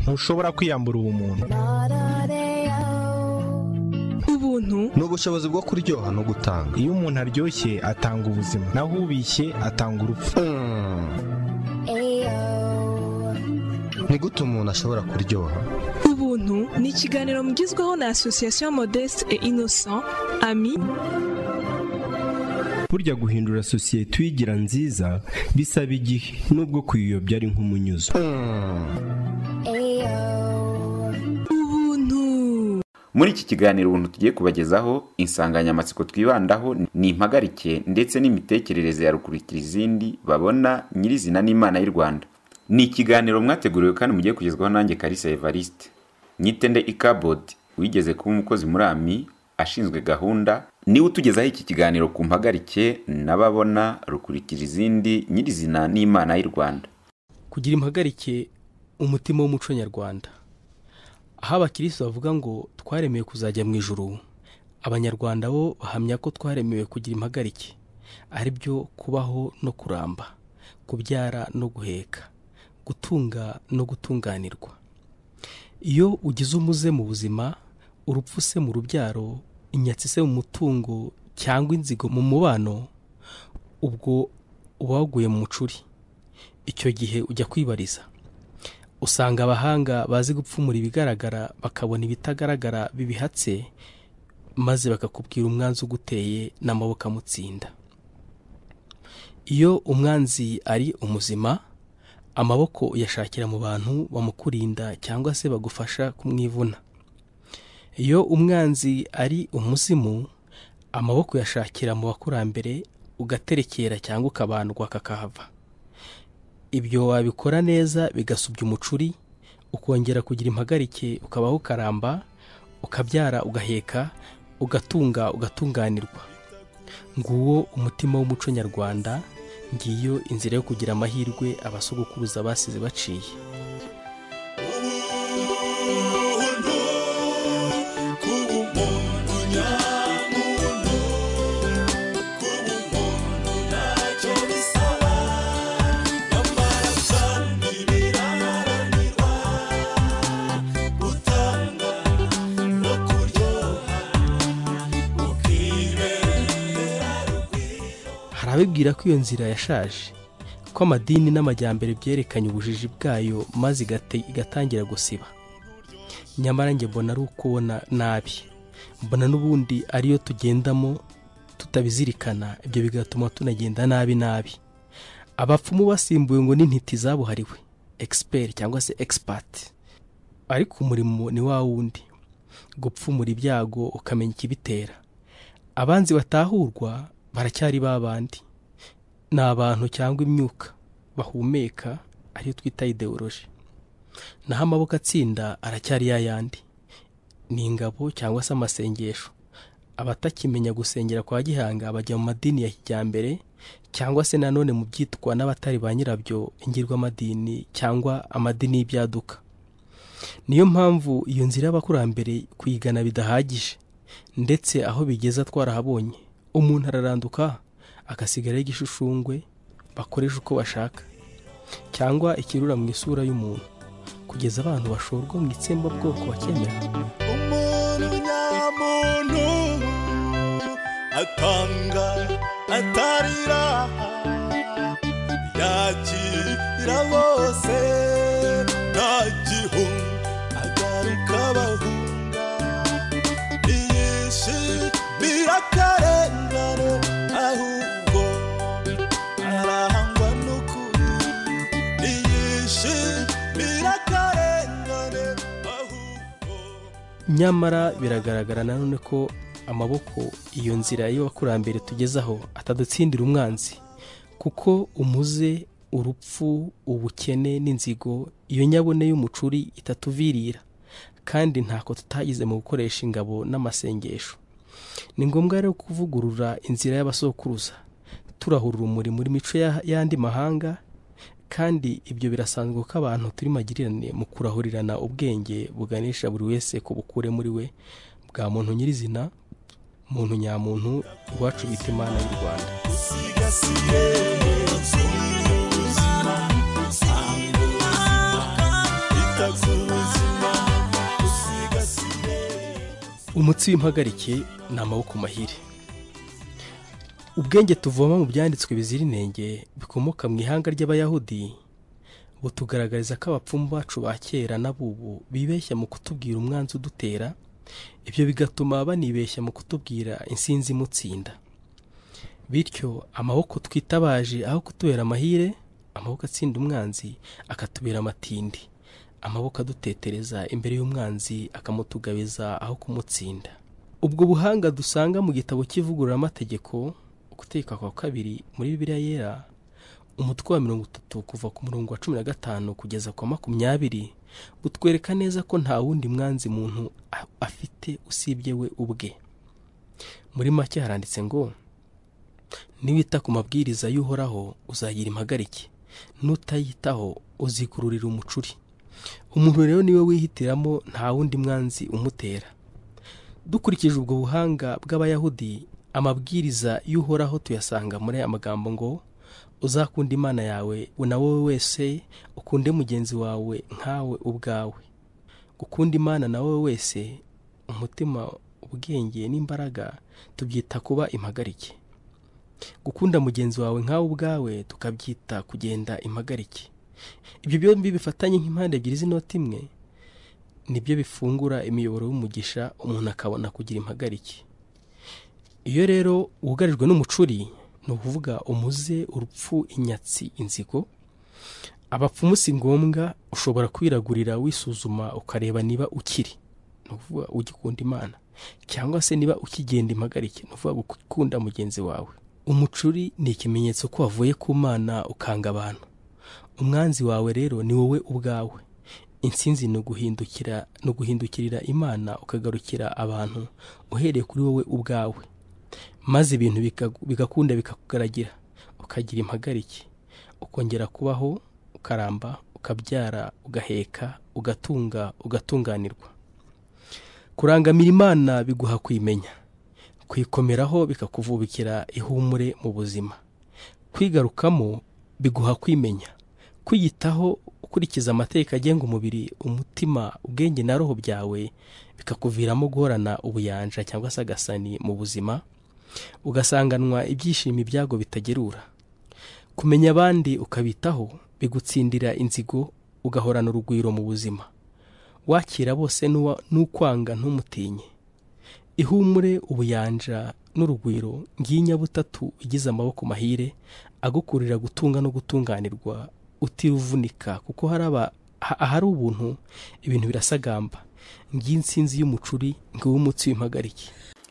ntushobora kwiyambura ubumuntu ubuntu ni ubushobozi bwo kuryoha no gutanga iyo umuntu aryoshye atanga ubuzima naho ubishye atanga urupfu ni gute umuntu ashobora kuryoha ubuntu ni ikiganiro mugizweho na asosiyasiyo modeste et innocent ami burya guhindura sosiyete uyigira nziza bisaba igihe nubwo kuyiyobya ari nk'umunyuzo ubuntu muri iki kiganiro ubuntu tugiye kubagezaho insanganyamatsiko twibandaho ni impagarike ndetse n'imitekerereze ya rukurikira izindi babona nyirizina n'imana y'u rwanda ni ikiganiro mwateguriwe kandi mugiye kugezwaho nanjye karisa evariste nyitende ikabodi wigeze kuba umukozi muri ami ashinzwe gahunda niwe utugezaho iki kiganiro ku mpagarike n'ababona rukurikira izindi nyirizina n'imana y'u rwanda kugira impagarike umutima w'umuco nyarwanda aho abakirisitu bavuga ngo twaremewe kuzajya mu ijuru abanyarwanda bo bahamya ko twaremewe kugira impagarike ari byo kubaho no kuramba kubyara no guheka gutunga no gutunganirwa iyo ugize umuze mu buzima urupfu se mu rubyaro inyatsi se mu mutungo cyangwa inzigo mu mubano ubwo uba waguye mu mucuri icyo gihe ujya kwibariza usanga abahanga bazi gupfumura ibigaragara bakabona ibitagaragara bibihatse maze bakakubwira umwanzi uguteye n'amaboko amutsinda iyo umwanzi ari umuzima amaboko uyashakira mu bantu bamukurinda cyangwa se bagufasha kumwivuna iyo umwanzi ari umuzimu amaboko uyashakira mu bakurambere ugaterekera cyangwa ukabandwa kakahava ibyo wabikora neza bigasubya umucuri ukongera kugira impagarike ukabaho ukaramba ukabyara ugaheka ugatunga ugatunganirwa nguwo umutima w'umuco nyarwanda ngiyo inzira yo kugira amahirwe abasogokuruza basize baciye hari abibwira ko iyo nzira yashaje ko amadini n'amajyambere byerekanye ubujiji bwayo maze igate- igatangira gusiba nyamara njye mbona ari ukubona nabi mbona n'ubundi ariyo tugendamo tutabizirikana ibyo bigatuma tunagenda nabi nabi abapfumu basimbuwe ngo n'intiti zabuhariwe egisiperi cyangwa se egisipati ariko umurimo ni wa wundi gupfumura ibyago ukamenya ikibitera abanzi batahurwa baracyari ba bandi ni abantu cyangwa imyuka bahumeka ariyo twita ideoloji naho amaboko atsinda aracyari ya yandi ni ingabo cyangwa se amasengesho abatakimenya gusengera kwa gihanga bajya mu madini ya kijyambere cyangwa se nanone mu byitwa n'abatari ba nyirabyo ingirwamadini cyangwa amadini y'ibyaduka niyo mpamvu iyo nzira y'abakurambere kuyigana bidahagije ndetse aho bigeza twarahabonye umuntu araranduka agasigaraho igishushushungwe bakoresha uko bashaka cyangwa ikirura mu isura y'umuntu kugeza abantu bashorwa mu itsembabwoko bakemera umuntu nyamuntu atanga atarira yakira bose nta gihunga agaruka bahunga ntiyishimira akarengane ahubwo arahangwa n'ukuri ntiyishimira akarengane ahubwo nyamara biragaragara nanone ko amaboko iyo nzira y'abakurambere tugezaho atadutsindira umwanzi kuko umuze urupfu ubukene n'inzigo iyo nyabune y'umucuri itatuvirira kandi ntako tutagize mu gukoresha ingabo n'amasengesho ni ngombwa rero kuvugurura inzira y'abasokuruza turahura urumuri muri mico ya- y'andi mahanga kandi ibyo birasanzwe ko abantu turi magirirane mu kurahurirana ubwenge buganisha buri wese ku bukure muri we bwa muntu nyirizina muntu nyamuntu iwacu bita imana y'u rwanda Thank you. umutsi w'impagarike ni amaboko mahire ubwenge tuvoma mu byanditswe bizira inenge bikomoka mu ihanga ry'abayahudi butugaragariza ko abapfumu bacu ba kera n'abubu bibeshya mu kutubwira umwanzi udutera ibyo bigatuma banibeshya mu kutubwira insinzi imutsinda bityo amaboko twitabaje aho kutubera amahire amaboko atsinda umwanzi akatubera amatindi amaboko adutetereza imbere y'umwanzi akamutugabiza aho kumutsinda ubwo buhanga dusanga mu gitabo cy'ivugururamategeko gutegeka kwa kabiri muri bibiliya yera umutwe wa mirongo itatu kuva ku murongo wa cumi na gatanu kugeza ku wa makumyabiri butwereka neza ko nta wundi mwanzi muntu a- afite usibye we ubwe muri make haranditse ngo niwita ku mabwiriza y'uhoraho uzagira impagarike n'utayitaho uzikururira umucuri umuntu rero niwe wihitiramo nta wundi mwanzi umutera dukurikije ubwo buhanga bw'abayahudi amabwiriza y'uhoraho tuyasanga muri aya magambo ngo uzakunda imana yawe na wowe wese ukunde mugenzi wawe nkawe ubwawe gukunda imana na wowe wese umutima ubwenge n'imbaraga tubyita kuba impagarike gukunda mugenzi wawe nkawe ubwawe tukabyita kugenda impagarike ibyo byombi bifatanye nk'impande ebyiri z'inoti imwe nibyo bifungura imiyoboro y'umugisha umuntu akabona kugira impagarike iyo rero wugarijwe n'umucuri ni ukuvuga umuze urupfu inyatsi inzigo abapfumu si ngombwa ushobora kwiragurira wisuzuma ukareba niba ukiri ni ukuvuga ugikunda imana cyangwa se niba ukigenda impagarike ni ukuvuga gukunda mugenzi wawe umucuri ni ikimenyetso ko wavuye ku mana ukanga abantu umwanzi wawe rero ni wowe ubwawe insinzi ni uguhindukira ni uguhindukirira imana ukagarukira abantu uhereye kuri wowe ubwawe maze ibintu bika- bigakunda bikakugaragira ukagira impagarike ukongera kubaho ukaramba ukabyara ugaheka ugatunga ugatunganirwa kurangamira imana biguha kuyimenya kuyikomeraho bikakuvubikira ihumure mu buzima kwigarukamo biguha kwimenya kwiyitaho ukurikiza amategeko agenga umubiri umutima ubwenge na roho byawe bikakuviramo guhorana ubuyanja cyangwa se agasani mu buzima ugasanganwa ibyishimo ibyago bitagerura kumenya abandi ukabitaho bigutsindira inzigo ugahorana urugwiro mu buzima wakira bose n'uwa- n'ukwanga ntumutinye ihumure ubuyanja n'urugwiro nginyabutatu igize amaboko mahire agukurira gutunga no gutunganirwa utiruvunika kuko hari aba- ha- ahari ubuntu ibintu birasagamba ng'insinzi y'umucuri ng'uw'umutsi w'impagarike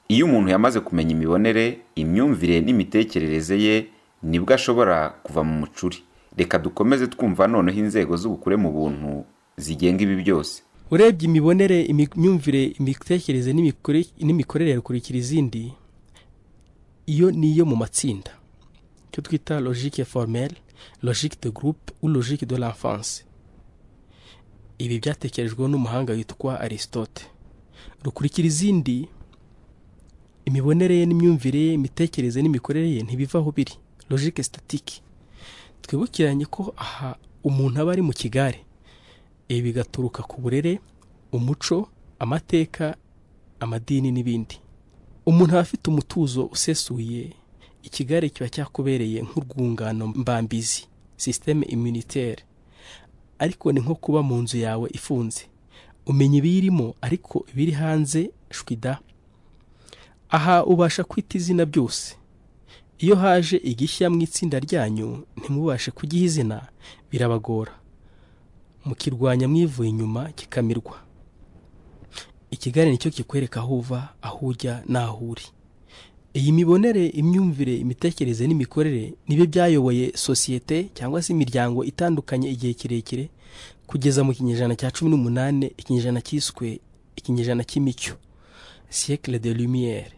iyo umuntu yamaze kumenya imibonere imyumvire n'imitekerereze ye nibwo ashobora kuva mu mucuri reka dukomeze twumva noneho inzego z'ubukure mu buntu zigenga ibi byose urebye imibonere imi- imyumvire imitekerereze n'imikore- n'imikorere rukurikira izindi iyo ni iyo mu matsinda icyo twita logique formelle logique de groupe ou logique de l'enfance ibi byatekerejweho n'umuhanga witwa aristote rukurikira izindi imibonere ye n'imyumvire ye imitekerereze n'imikorere ye ntibiva aho biri logique statique twibukiranye ko aha umuntu aba ari mu kigare ibi bigaturuka ku burere umuco amateka amadini n'ibindi umuntu aba afite umutuzo usesuye ikigare kiba cyakubereye nk'urwungano mbambizi sisiteme immunitaire ariko ni nko kuba mu nzu yawe ifunze umenya ibiyirimo ariko ibiri hanze shwida aha ubasha kwita izina byose iyo haje igishya mu itsinda ryanyu ntimubashe kugiha izina birabagora mukirwanya mwivuye inyuma kikamirwa ikigare nicyo kikwereka aho uva aho ujya n'aho uri iyi mibonere imyumvire imitekerereze n'imikorere nibyo byayoboye sosiyete cyangwa se imiryango itandukanye igihe kirekire kugeza mu kinyejana cya cumi n'umunani ikinyejana cyiswe ikinyejana cy'imicyo siècle de lumière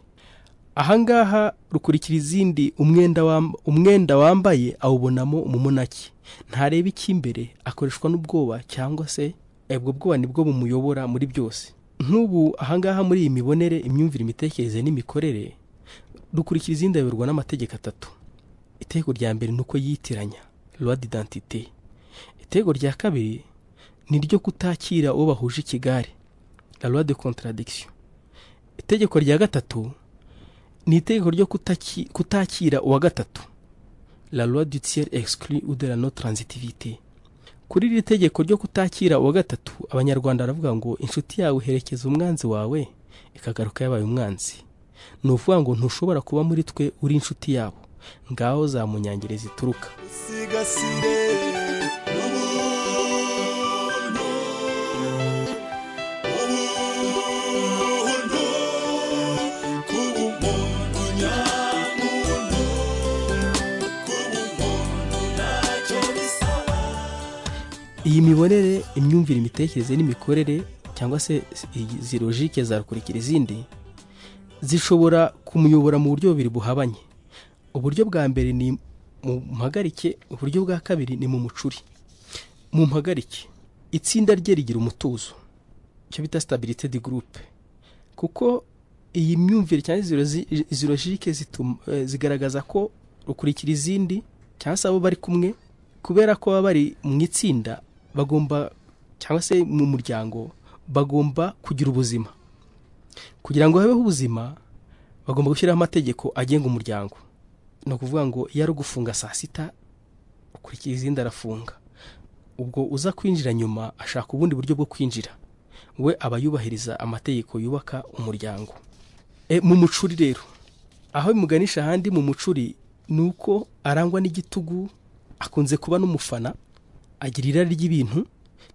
ahangaha rukurikira izindi umwenda wam- umwenda wambaye awubonamo umumunaki ntareba icy'imbere akoreshwa n'ubwoba cyangwa se ubwo bwoba nibwo bumuyobora muri byose nk'ubu ahangaha muri iyi mibonere imyumvire imitekerereze n'imikorere rukurikira izindi ayoborwa n'amategeko atatu iteko rya mbere ni uko yitiranya loi d'identité iteko rya kabiri ni ryo kutakira uwo bahuje ikigare la loi de contradiction itegeko rya gatatu ni itegeko ryo kutaki- kutakira uwa gatatu la loi du tiers exclu ou de la non transitivité kuri iri tegeko ryo kutakira uwa gatatu abanyarwanda baravuga ngo inshuti yawe iherekeza umwanzi wawe ikagaruka yabaye umwanzi ni ukuvuga ngo ntushobora kuba muri twe uri inshuti yabo ngaho zamunyangire zituruka usigasire ubuntu ubuntu kuba umuntu nyamuntu kuba umuntu ntacyo bisaba iyi mibonere imyumvire imitekerereze n'imikorere cyangwa se izi logike zakurikira izindi zishobora kumuyobora mu buryo bubiri buhabanye uburyo bwa mbere ni mu mpagarike uburyo bwa kabiri ni mu mucuri mu mpagarike itsinda rye rigira umutuzo icyo bita stabilite di groupe kuko iyi myumvire cyangwa izi lozi- izi logike zituma- eh, zigaragaza ko rukurikira izindi cyangwa se abo bari kumwe kubera ko baba bari mu itsinda bagomba cyangwa se mu muryango bagomba kugira ubuzima kugira ngo habeho ubuzima bagomba gushyiraho amategeko agenga umuryango ni ukuvuga ngo iyo ari ugufunga saa sita ukurikira izindi arafunga ubwo uza kwinjira nyuma ashaka ubundi buryo bwo kwinjira we aba yubahiriza amategeko yubaka umuryango E, mu mucuri rero aho bimuganisha ahandi mu mucuri ni uko arangwa n'igitugu akunze kuba n'umufana agira irari ry'ibintu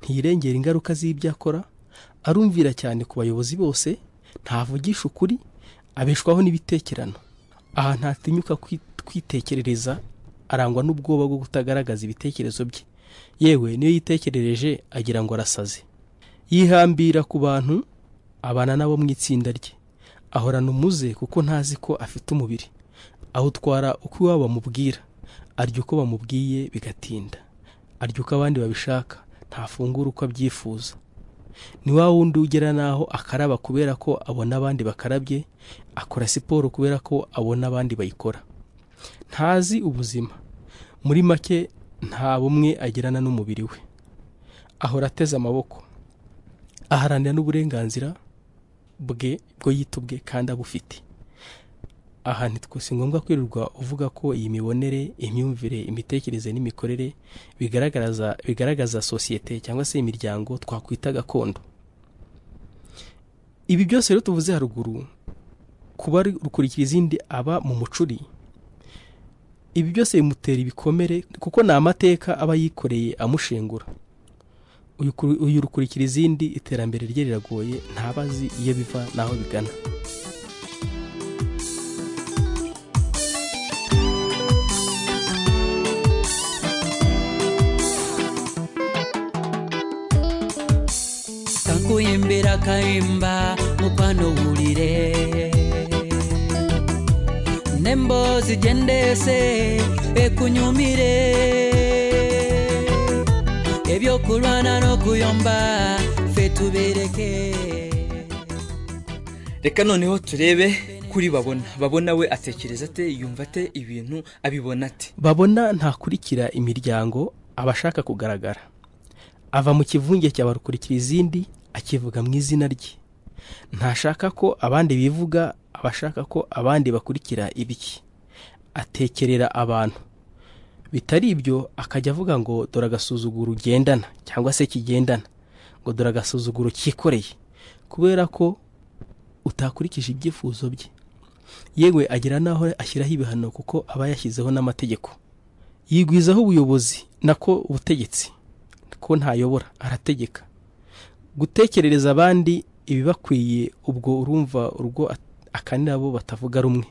ntiyirengera ingaruka z'ibyo akora arumvira cyane ku bayobozi bose ntavugisha ukuri abeshwaho n'ibitekerano aha ntatinyuka kwi- kwitekerereza arangwa n'ubwoba bwo kutagaragaza ibitekerezo bye yewe niyo yitekerereje agira ngo arasaze yihambira ku bantu abana nabo mu itsinda rye ahorana umuze kuko ntazi ko afite umubiri awutwara uko iwabo bamubwira arya uko bamubwiye bigatinda arya uko abandi babishaka ntafungura uko abyifuza ni wa wundi ugera n'aho akaraba kubera ko abona abandi bakarabye akora siporo kubera ko abona abandi bayikora ntazi ubuzima muri make nta bumwe agirana n'umubiri we ahora ateze amaboko aharanira n'uburenganzira bwe bwo yita ubwe kandi abufite aha ntitwe si ngombwa kwirirwa uvuga ko iyi mibonere imyumvire imitekerereze n'imikorere bigaragaza bigaragaza sosiyete cyangwa se imiryango twakwita gakondo ibi byose rero tuvuze haruguru kuba ari rukurikira izindi aba mu mucuri ibi byose bimutera ibikomere kuko ni amateka aba yikoreye amushengura uyu kuri- uyu rukurikira izindi iterambere rye riragoye ntabazi iyo biva n'aho bigana kakuyembera kayimba mukwano wulire nemboozi gyendese ekunyumire ebyokulwana n'okuyomba ffe tubereke reka noneho turebe kuri babona babona we atekereza ate yumva ate ibintu abibona ate babona ntakurikira imiryango aba ashaka kugaragara ava mu kivunge cya barukurikira izindi akivuga mu izina rye ntashaka ko abandi bivuga aba ashaka ko abandi bakurikira ibiki atekerera abantu bitari ibyo akajya avuga ngo dore agasuzuguro ugendana cyangwa se kigendana ngo dore agasuzuguro kikoreye kubera ko utakurikije ibyifuzo bye yewe agira n'aho ashyiraho ibihano kuko aba yashyizeho n'amategeko yigwizaho ubuyobozi nako ubutegetsi ko ntayobora arategeka gutekerereza abandi ibibakwiye ubwo urumva urwo at- akanira abo batavuga rumwe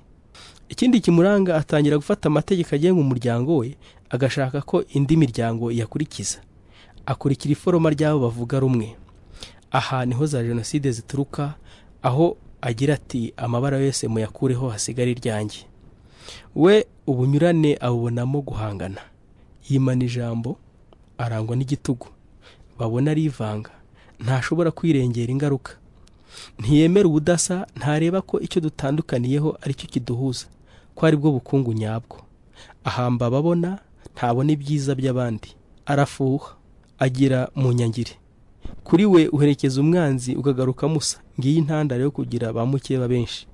ikindi kimuranga atangira gufata amategeko agenga umuryango we agashaka ko indi miryango yakurikiza akurikira iforoma ry'abo bavuga rumwe aha niho za jenoside zituruka aho agira ati amabara yose muyakureho hasigare iryanjye we ubunyurane abubonamo guhangana yimana ijambo arangwa n'igitugu babona arivanga ntashobora kwirengera ingaruka ntiyemera ubudasa ntareba ko icyo dutandukaniyeho ari cyo kiduhuza ko aribwo bukungu nyabwo ahamba ababona ntabona ibyiza by'abandi arafuha agira mu nyangire kuri we uherekeza umwanzi ukagaruka musa ngiyi intandaro yo kugira ba mukeba benshi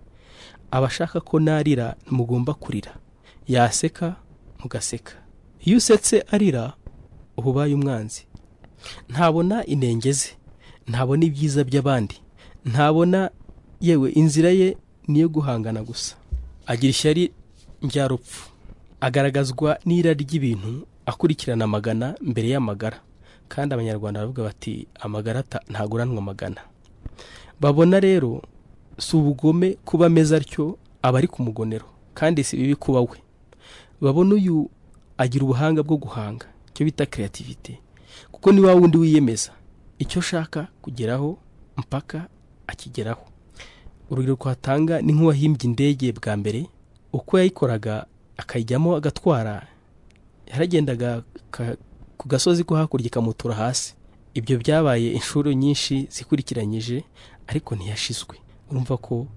abashaka ko narira mugomba kurira yaseka mugaseka iyo usetse arira uba ubaye umwanzi ntabona inenge ze ntabona ibyiza by'abandi ntabona yewe inzira ye ni iyo guhangana gusa agira ishyari ryarupfu agaragazwa n'ira ry'ibintu akurikirana amagana mbere y'amagara kandi abanyarwanda baravuga bati amagara ata- ntaguranwa amagana babona rero si ubugome kuba ameze atyo aba ari ku mugonero kandi si bibi kuba we babona uyu agira ubuhanga bwo guhanga icyo bita kreativite kuko ni wa wundi wiyemeza icyo ashaka kugeraho mpaka akigeraho urugero twatanga ni nk'uwahimbye indege bwa mbere uko yayikoraga akayijyamo agatwara yaragendaga ka- ku gasozi ko hakurya ikamutura hasi ibyo byabaye inshuro nyinshi zikurikiranyije ariko ntiyashizwe urumva ko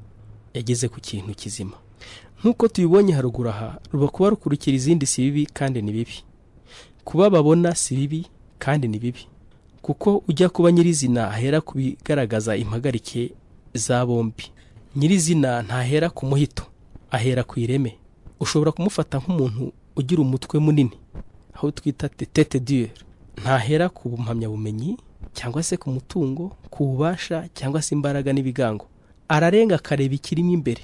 yageze ku kintu kizima nk'uko tubibonye haruguru aha ruba kuba rukurikira izindi si bibi kandi ni bibi kuba babona si bibi kandi ni bibi kuko ujya kuba nyirizina ahera ku bigaragaza impagarike za bombi nyirizina ntahera ku muhito ahera ku ireme ushobora kumufata nk'umuntu ugira umutwe munini aho twita tete dure ntahera ku mpamyabumenyi cyangwa se ku mutungo ku bubasha cyangwa se imbaraga n'ibigango ararenga akareba ikirimo imbere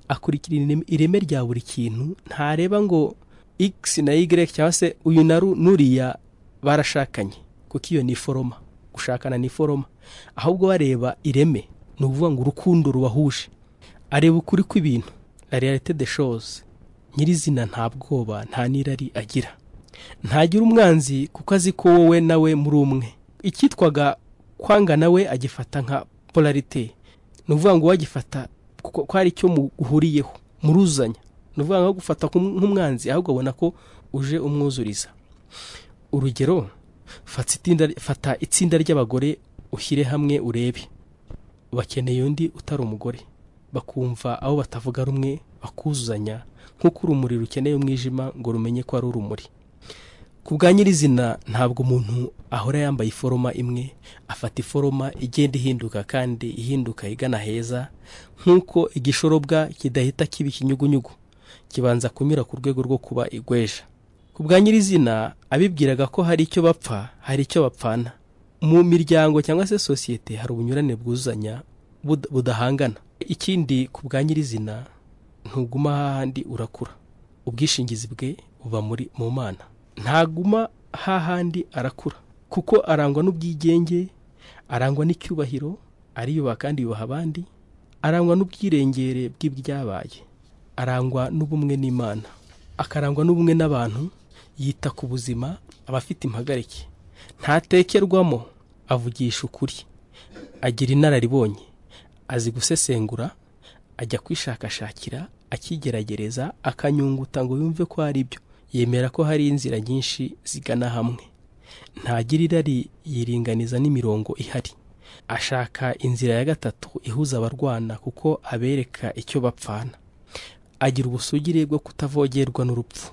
akurikira ireme- ireme rya buri kintu ntareba ngo x na y cyangwa se uyu na ru n'uriya barashakanye kuko iyo ni foroma gushakana ni foroma ahubwo bareba ireme ni ukuvuga ngo urukundo rubahuje areba ukuri kw'ibintu la realite de shows nyirizina nta bwoba nta n'irari agira ntagira umwanzi kuko azi ko wowe nawe muri umwe icyitwaga kwanga nawe agifata nka polarite ni ukuvuga ngo uwo agifata kuko ko hari icyo muhuriyeho muruzanya ni ukuvuga ngo aho gufata nk'um- nk'umwanzi ahubwo abona ko uje umwuzuriza urugero fata itsinda- fata itsinda ry'abagore ushyire hamwe urebe bakeneye undi utari umugore bakumva abo batavuga rumwe bakuzuzanya nk'uko urumuri rukeneye umwijima ngo rumenye ko ari urumuri ku bwa nyirizina ntabwo umuntu ahora yambaye iforoma imwe afata iforoma igenda ihinduka kandi ihinduka igana heza nk'uko igishorobwa kidahita kiba ikinyugunyugu kibanza kunyura ku rwego rwo kuba igweja ku bwa nyirizina abibwiraga ko hari icyo bapfa hari icyo bapfana mu miryango cyangwa se sosiyete hari ubunyurane bwuzanya bud- budahangana ikindi ku bwa nyirizina ntuguma hahandi urakura ubwishingizi bwe buba muri mu mana ntaguma hahandi arakura kuko arangwa n'ubwigenge arangwa n'icyubahiro ariyubaha kandi yubaha abandi arangwa n'ubwirengere bw'ibyabaye arangwa n'ubumwe n'imana akarangwa n'ubumwe n'abantu yita ku buzima aba afite impagarike ntatekerwamo avugisha ukuri agira inararibonye azi gusesengura ajya kwishakashakira akigeragereza akanyunguta ngo yumve ko hari ibyo yemera ko hari inzira nyinshi zigana hamwe ntagira irari yiringaniza n'imirongo ihari ashaka inzira ya gatatu ihuza abarwana kuko abereka icyo bapfana agira ubusugire bwo kutavogerwa n'urupfu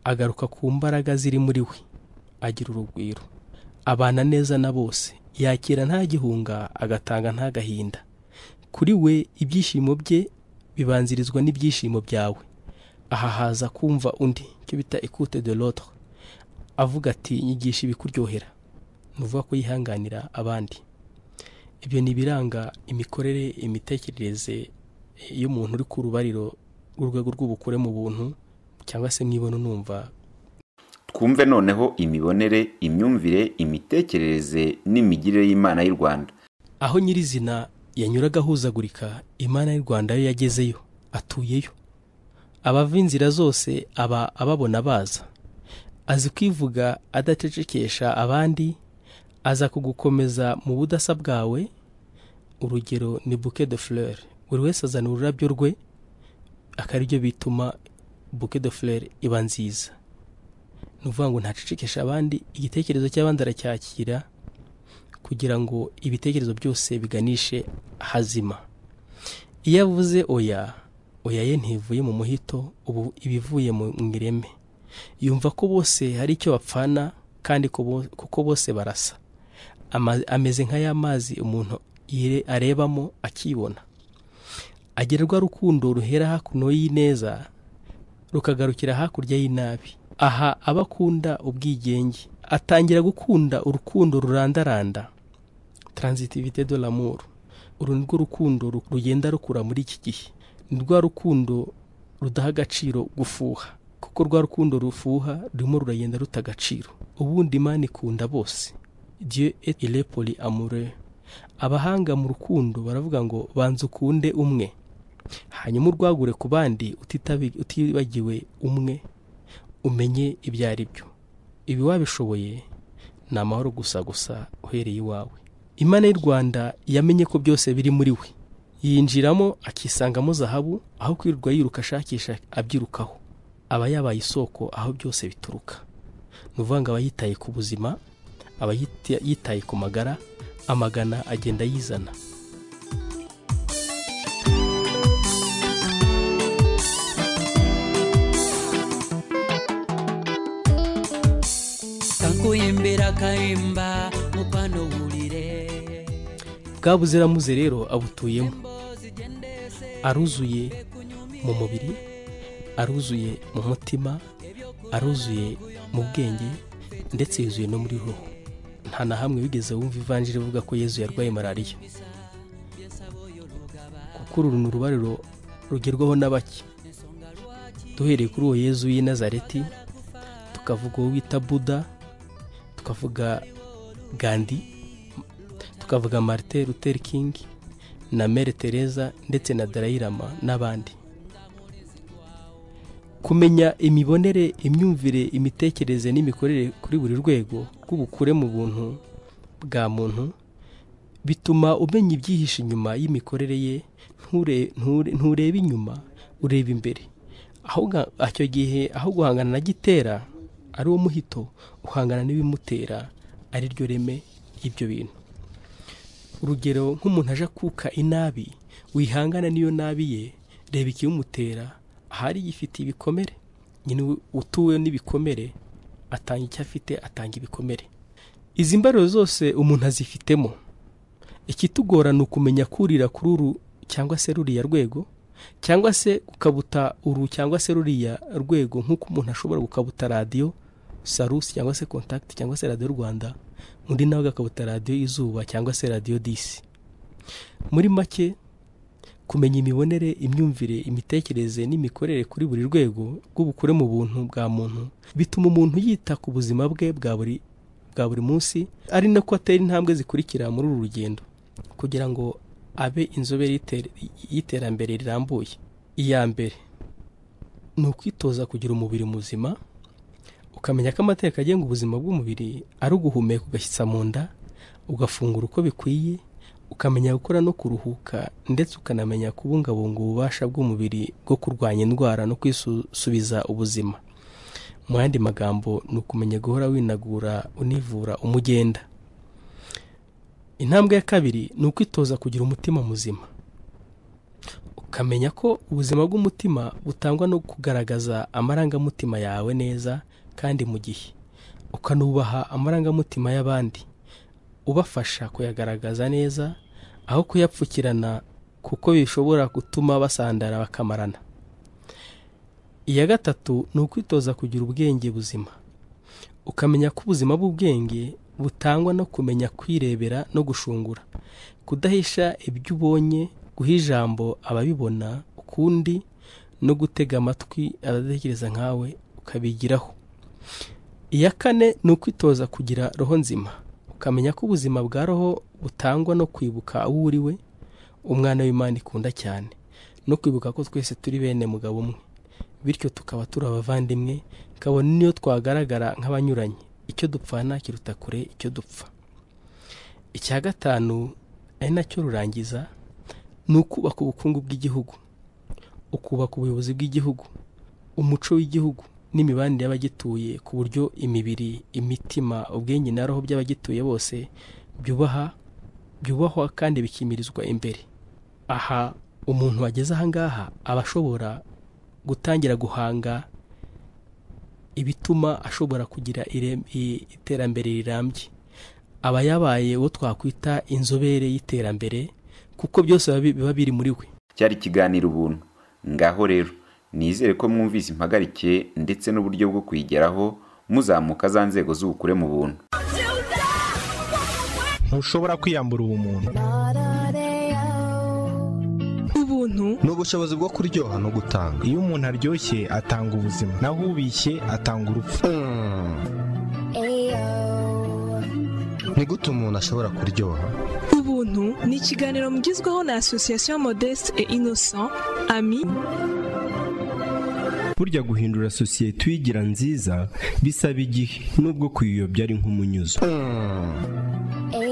agaruka ku mbaraga ziri muri we agira urugwiro abana neza na bose yakira nta gihunga agatanga ntagahinda kuri we ibyishimo bye bibanzirizwa n'ibyishimo byawe aha haza kumva undi icyo bita ekute de l'autre avuga ati nyigisha ibikuryohera ni ukuvuga ko yihanganira abandi ibyo ni ibiranga imikorere imitekerereze y'umuntu uri ku rubariro rw'urwego rw'ubukure mu buntu cyangwa se mw'ibono numva twumve noneho imibonere imyumvire imitekerereze n'imigirire y'imana y'u rwanda aho nyirizina yanyuraga ahuzagurika imana y'u rwanda yo yagezeyo atuyeyo abava inzira zose aba ababona baza azi kwivuga adacecekesha abandi aza kugukomeza mu budasa bwawe urugero ni bouquet de fleur buri wese azana ururabyo rwe akaba byo bituma bouquet de fleur iba nziza ni ukuvuga ngo ntacecekesha abandi igitekerezo cy'abandi aracyakira kugira ngo ibitekerezo byose biganishe hazima iyo avuze oya oya ye ntivuye mu muhito ubu ibivuye mu ireme yumva ko bose hari icyo bapfana kandi ko bo- kuko bose barasa ama- ameze nk'aya mazi umuntu yire- arebamo akibona agira rwa rukundo ruhera hakuno y'ineza rukagarukira hakurya y'inabi aha aba akunda ubwigenge atangira gukunda urukundo rurandaranda transitivite de l'amour uru ni rwo rukundo ru- rugenda rukura muri iki gihe ni rwa rukundo rudaha agaciro gufuha kuko rwa rukundo rufuha rurimo ruragenda ruta agaciro ubundi imana ikunda bose dieu et il est poli amoureux abahanga mu rukundo baravuga ngo banza ukunde umwe hanyuma urwagure ku bandi utitabi- utibagiwe umwe umenye ibyo ari byo ibi wabishoboye ni amahoro gusa gusa uhereye iwawe imana y'u rwanda yamenye ko byose biri muri we yinjiramo akisangamo zahabu aho kwirirwa yiruka ashakisha abyirukaho aba yabaye isoko aho byose bituruka ni ukuvuga ngo aba yitaye ku buzima aba yita- yitaye ku magara amagana agenda yizana kankuyimbira kayimba mukwano wulire bwa buziramuze rero abutuyemo aruzuye mu mubiri aruzuye mu mutima aruzuye mu bwenge ndetse yuzuye no muri roho nta na hamwe wigeze wumva ivanjiri ivuga ko yezu yarwaye malariya kuko uru ni urubariro rugerwaho na bake duhereye kuri uwo yezu y'i nazareti tukavuga uwo wita buda tukavuga gandi tukavuga marite Luther King na mere tereza ndetse na Dalai Lama n'abandi kumenya imibonere imyumvire imitekerereze n'imikorere kuri buri rwego rw'ubukure mu buntu bwa muntu bituma umenya ibyihishe inyuma y'imikorere ye nture- nture- nturebe inyuma ureba imbere aho ga- icyo gihe aho guhangana na gitera ari wo muhito uhangana n'ibimutera ari ryo reme ry'ibyo bintu urugero nk'umuntu aje akuka inabi wihangana n'iyo nabi ye reba ikibimutera ahari yifitiye ibikomere nyine utuwe n'ibikomere atanga icyo afite atanga ibikomere izi mbariro zose umuntu azifitemo ikitugora ni ukumenya kurira kuri uru cyangwa se ruriya rwego cyangwa se gukabuta uru cyangwa se ruriya rwego nk'uko umuntu ashobora gukabuta radiyo sarusi cyangwa se kontakiti cyangwa se radiyo rwanda undi nawe agakabuta radiyo izuba cyangwa se radiyo disi muri make kumenya imibonere imyumvire imitekerereze n'imikorere kuri buri rwego rw'ubukure mu buntu bwa muntu bituma umuntu yita ku buzima bwe bwa buri bwa buri munsi ari nako atera intambwe zikurikira muri uru rugendo kugira ngo abe inzobere y'iter- y'iterambere rirambuye iya mbere ni ukwitoza kugira umubiri muzima ukamenya ko amateka agenga ubuzima bw'umubiri ari uguhumeka ugashyitsa mu nda ugafungura uko bikwiye ukamenya gukora no kuruhuka ndetse ukanamenya kubungabunga ububasha bw'umubiri bwo kurwanya indwara no kwisubiza ubuzima mu yandi magambo ni ukumenya guhora winagura univura umugenda intambwe ya kabiri ni ukwitoza kugira umutima muzima ukamenya ko ubuzima bw'umutima butangwa no kugaragaza amarangamutima yawe neza kandi mu gihe ukanubaha amarangamutima y'abandi ubafasha kuyagaragaza neza aho kuyapfukirana kuko bishobora gutuma basandara bakamarana iya gatatu ni ukwitoza kugira ubwenge buzima ukamenya ko ubuzima bw'ubwenge butangwa no kumenya kwirebera no gushungura kudahisha ibyo ubonye guha ijambo ababibona ukundi no gutega amatwi abatekereza nkawe ukabigiraho iya kane ni ukwitoza kugira roho nzima ukamenya ko ubuzima bwa roho butangwa no kwibuka aho uriwe umwana w'imana ikunda cyane no kwibuka ko twese turi bene mugabo umwe bityo tukaba turi abavandimwe kabone n'iyo twagaragara nk'abanyuranye icyo dupfana kiruta kure icyo dupfa icya gatanu ari nacyo rurangiza ni ukubaka ubukungu bw'igihugu ukubaka ubuyobozi bw'igihugu umuco w'igihugu n'imibanire y'abagituye ku buryo imibiri imitima ubwenge na roho by'abagituye bose byubaha byubahwa kandi bikimirizwa imbere aha umuntu wageze aha ngaha aba ashobora gutangira guhanga ibituma ashobora kugira ire- i- iterambere rirambye aba yabaye uwo twakwita inzobere y'iterambere kuko byose biba bi- biba biri muri we cyari ikiganiro ubuntu ngaho rero nizere ko mwumvise impagarike ndetse n'uburyo bwo kuyigeraho muzamuka za nzego z'ubukure mu buntu ntushobora kwiyambura ubumuntu ubuntu ni ubushobozi bwo kuryoha no gutanga iyo umuntu aryoshye atanga ubuzima naho ubishye atanga urupfu Mm. ni gute umuntu ashobora kuryoha ubuntu ni ikiganiro mugezwaho na asosiyasiyo modeste et innocent ami burya guhindura sosiyete uyigira nziza bisaba igihe nubwo kuyiyobya ari nk'umunyuzo Mm.